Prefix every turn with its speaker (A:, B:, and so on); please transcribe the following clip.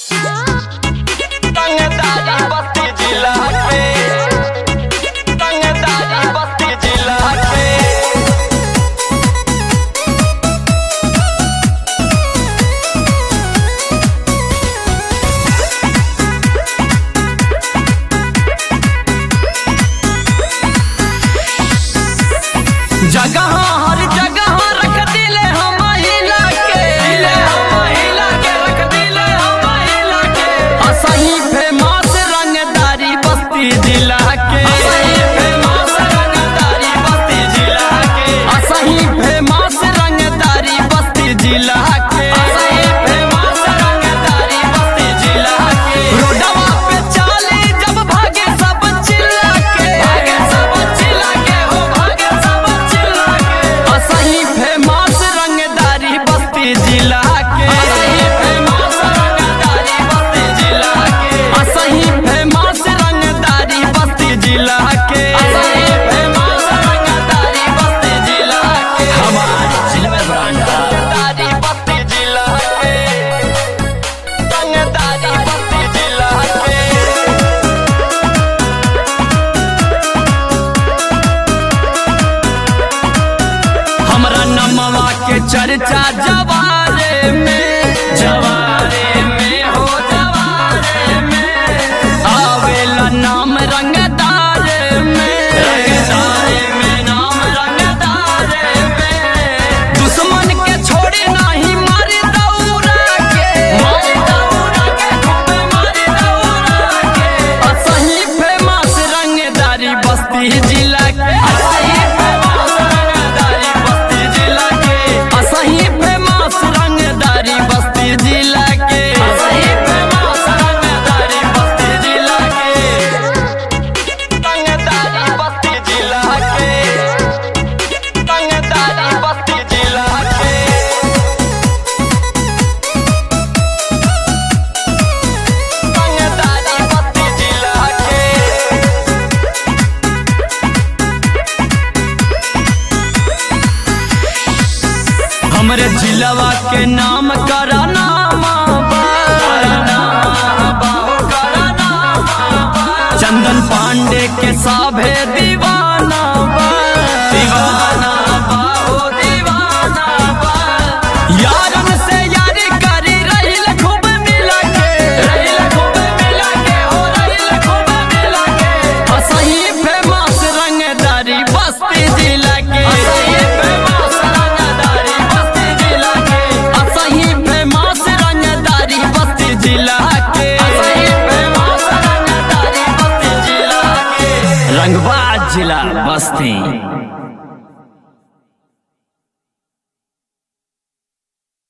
A: संगदारी बस्ती जिला पे संगदारी बस्ती जिला पे जगह हर जगह रख दिले हम महिला के दिले हम महिला के रख दिले हम महिला के असही फेमस रंगदारी बस्ती जिला के असही फेमस रंगदारी बस्ती जिला के असही फेमस रंगदारी बस्ती जिला के असही फेमस रंगदारी बस्ती जिला के रोडवा पे चाली जब भागे सब चिल्ला के भागे सब चिल्ला के हो भागे सब चिल्ला के असही फेमस रंगदारी बस्ती जिला के असही फेमस रंगदारी बस्ती जिला के असही फेमस रंगदारी बस्ती जिला के असही फेमस रंगदारी बस्ती जिला के हमारे जिले में रंगदारी बस्ती जिला के रंगदारी बस्ती जिला के हमरा नमवा के चर्चा जवारे में जवारे में हो जवारे में आवेला नाम रंगदार में रंगदारे में नाम रंगदारे में दुश्मन के छोड़ी नहीं मारी दौड़ा के मारी दौड़ा के खूब मारी दौड़ा के असही फेमस रंगदारी बस्ती जिला के असही फेमस रंगदारी बस्ती जिला के असही फेमस रंगदारी बस्ती जिला के असही फेमस रंगदारी बस्ती जिला के रंगदारी बस्ती जिला के रंगदारी बस्ती जिला के रंगदारी बस्ती जिला के हमरे जिलवा के नाम कराना चंदन पांडे के साभे दीवाना बा दीवाना बा हो दीवाना बा यारन से यारी करी रहिल खूब मिला के रहिल खूब मिला के हो रहिल खूब मिला के असही फेमस रंगदारी बस्ती जिला के असही फेमस रंगदारी बस्ती जिला के असही फेमस रंगदारी बस्ती जिला के असही फेमस रंगदारी बस्ती जिला के रंगबाज जिला बस्ती